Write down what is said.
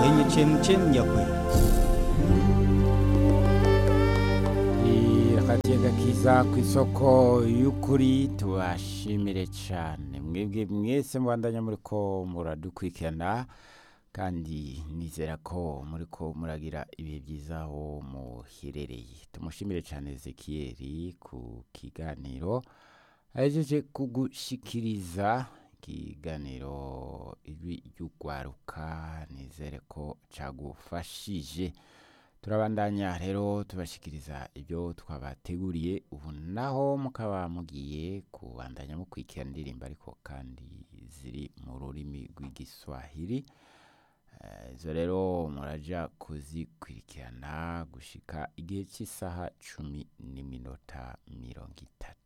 kwenye chemchem ya kweli. irakagiye gakiza ku isoko y'ukuri tubashimire cyane mwebwe mwese mubandanya muri ko muradukurikirana kandi nizera ko muri ko muragira ibihe byiza aho muherereye tumushimire cyane ezekiyeri ku kiganiro ahejeje kugushikiriza ikiganiro ijwi ry'ugwaruka nizere ko cyagufashije turabandanya rero tubashikiriza ibyo twabateguriye ubu naho mukaba mugiye kubandanya mukurikira indirimbo ariko kandi ziri mu rurimi rw'igiswahili Eh, izo rero muraja kuzikurikirana gushika igihe cy'isaha cumi n'iminota mirongo itatu